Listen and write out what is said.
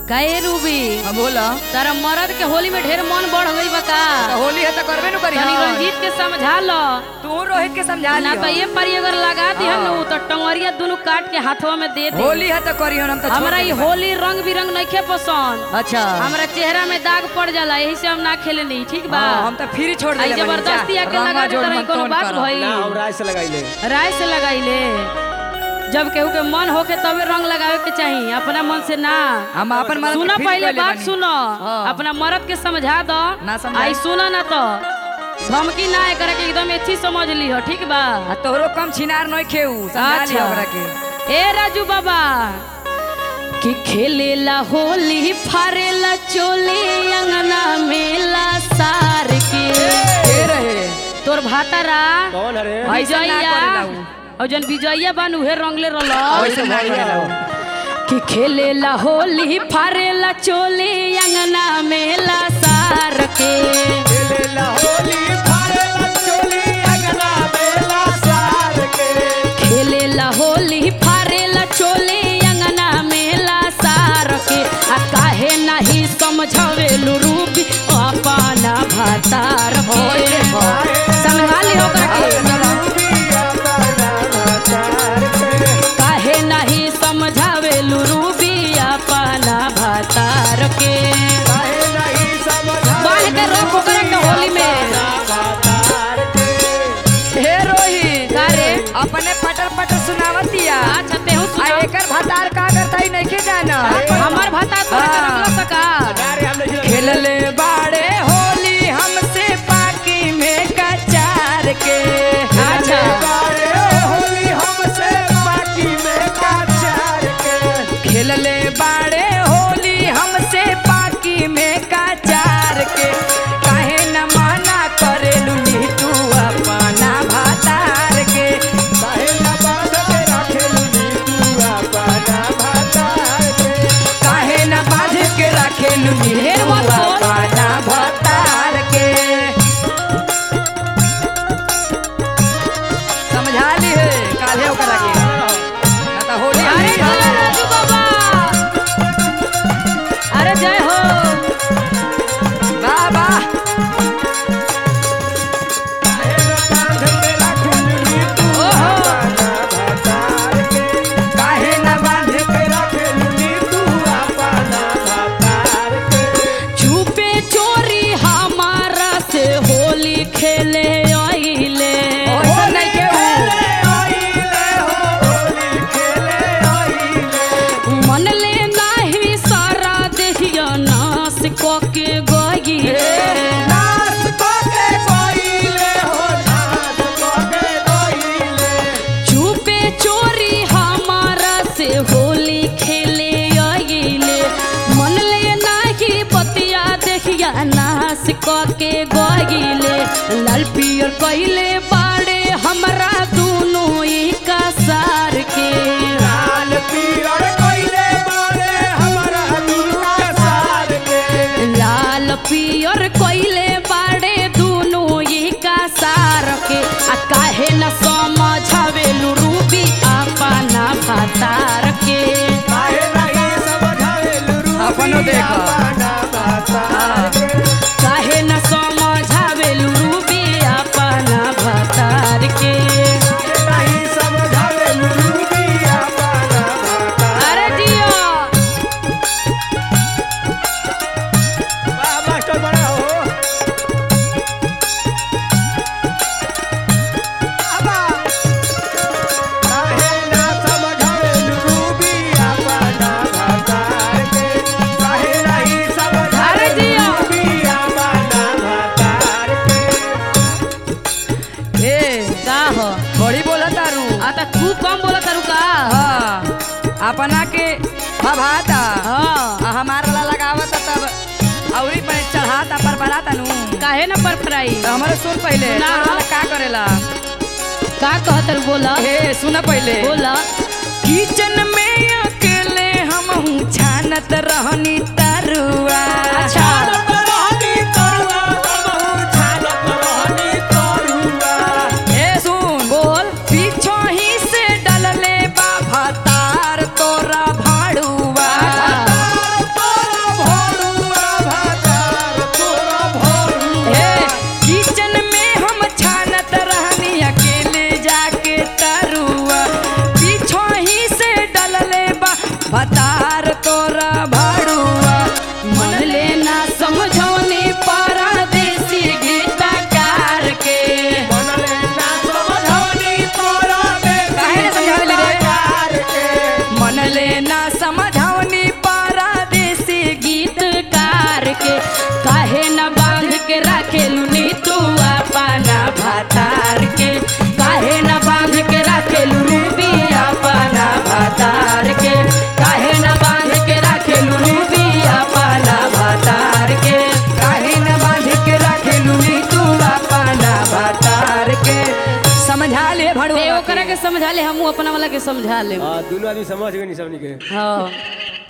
काहे रूबी हाँ बोला तारा मर्द के होली में ढेर मन बढ़ गई बा का तो होली है तो करबे नु करी तनी रंजीत के समझा लो तू रोहित के समझा ना लियो तो ये परी अगर लगा दी नु तो टंगरिया दोनों काट के हाथवा में दे दे होली है तो करी हम तो छोड़ हमरा ई देब। होली रंग बिरंग नइखे पसंद अच्छा हमरा चेहरा में दाग पड़ जाला यही से हम ना खेलनी ठीक बा हाँ, हम तो फ्री छोड़ आई देले बनी, जबरदस्ती जा, आके रंगा लगा दे जोड़ तरह मन कोनो तोन बात करो। भई ना हम राय से लगाइले राय से लगाइले जब केहू के मन होके तबे रंग लगावे के चाहिए अपना मन से ना हम अपन मर्द सुनो के free पहले कइले बात बनी। सुनो हाँ। अपना मर्द के समझा दो ना समझाई। आई सुनो ना तो धमकी ना करे के एकदम अच्छी समझ ली हो ठीक बा आ तोहरो कम छिनार नहीं खेऊ समझा लियो ओकरा के ए राजू बाबा कि खेलेला होली फारेला चोली अंगना मेला सार के के रहे तोर भातारा कौन अरे ऐसा ना विजया करेला उ। और जन विजया बान उहे रंगले रहल ऐसे ना करेला उ। कि खेलेला होली फारेला चोली अंगना मेला सार के खेलेला होली फारेला चोली अंगना बेला सार के खेलेला होली फारेला चोली अंगना मेला सार के आ काहे नाही समझावेलु रूबी अपना भातार ओए के देखो। समझा ली ओकरा के रूबिया बना भातार के काहे नाही समझावेलु रूबी अपना भातार के काहे नहीं समझा बांध के रोक ओकरा के होली में भातार के हे रोहित का रे अपने पटर पटर सुनावतिया अच्छा तेहू आ सुना एकर भातार का करता ही नहीं के जाना हमर भातार तोरा के हाँ। रखला सका अरे हम नहीं खेलले बाड़े होली हमसे पाकी में कचार के अच्छा। बारे होली हमसे बाकी में काचार के खेलले बाड़े होली हमसे पाकी में कचार के काहे न माना करेलू नी तू अपना भातार के काहे न बांध के रखेलू नी तू अपना भातार के काहे न बांध के रखेलू नी ढेर तू मत बोल। अपना भातार के समझा ली है काहे ओकरा के ना तो होली अरे हमनी चला के- राजू बाबा अरे जय हो वाह वाह काहे न बांध के रखेलू नी तू ओहो। अपना भातार के काहे न बांध के रखेलू नी तू अपना भातार के छुपे चोरी हमारा से होली खेले आइले ओइसन नहीं के उ। मन ले नाही सारा देहिया नाश क के गइले छुपे चोरी हमारा से होली खेले आइले मन ले नाही बतिया देखिया नाश क के गइले लाल पियर कइले बाड़े हमरा दोनों एक सार के लाल पियर कइले बाड़े दुनो एका सार के आ काहे न समझावेलु रूबी अपना भातार के अपनो देखो। काहे न समझावेलु रूबी अपना भातार के अरे जियो मास्टर बड़ा हो बाबा काहे ना समझावेलु रूबी अपना भातार के काहे नहीं अरे समझावेलु जिया। रूबी अपना भातार के ए का हो बड़ी बोला तारू आ त तू कम बोला तारू का हाँ अपना के भभाता हाँ आ हमारा ला लगावत तब औरी पर चढ़ाता पर बढ़ाता नु काहे न पर फ्राई तो हमारे सुन पहले ना। तोरा ला का करेला का कहतर बोला हे सुन पहले बोला किचन में अकेले हम छानत रहनी तरुआ अच्छा रहनी तरुआ बहु छानत रहनी तरुआ ए सुन बोल पीछो ही से डलले बा भतार तोरा भाड़ुआ तार तोरा भतार तोरा भाड़ुआ मन लेना समझौनी परदेसी गीतकार के मनले ना समझौनी तोरा देसी काहे ना समझावली रे? गीतकार के मन लेना समझौनी परदेसी गीतकार के काहे न बांध के राखेलू नी तू अपना भातार के काहे न बांध के राखेलू रूबी अपना भातार के काहे न बांध के राखेलू रूबी अपना भातार के काहे न बांध के रखेलू नी तू अपना भतार के समझा ले ते भड़ुआ ओकरा के समझा ले हमहू अपना वाला के समझा ले हाँ दोनों आदमी समझ गए नहीं सबनी के हाँ